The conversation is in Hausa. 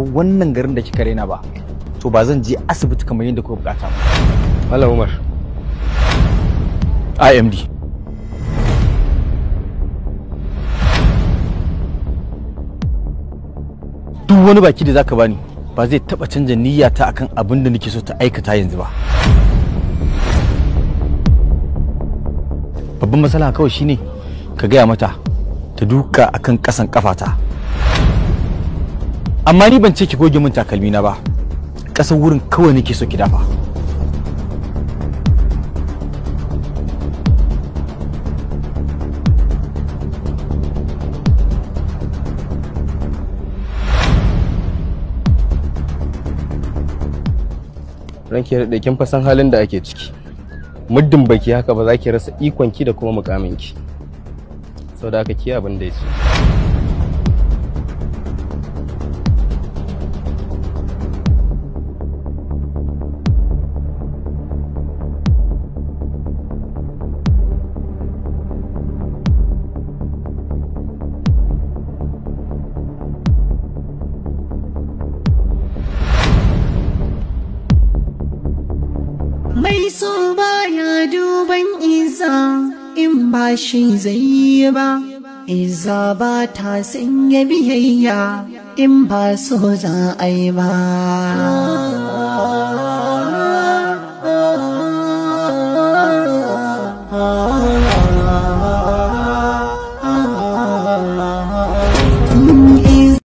wannan garin da kika raina ba to ba zan je asibiti kamar yadda kuka bukata ba Malam Umar IMD duk wani baki da zaka bani ba zai taba canja niyyata akan abin da nake so ta aikata yanzu ba babban matsala kawai shine ka gaya mata ta duka akan kasan kafata amma ni ban ce ki goge min takalmi na ba kasan wurin kawai nake so ki dafa ranki da kin fa san halin da ake ciki muddin baki haka ba za ki rasa ikonki da kuma mukaminki sau da haka ki abin da ya ce Mai so baya duban iza in ba shi zai yi ba, iza ba ta sanya biyayya in ba so za a yi ba.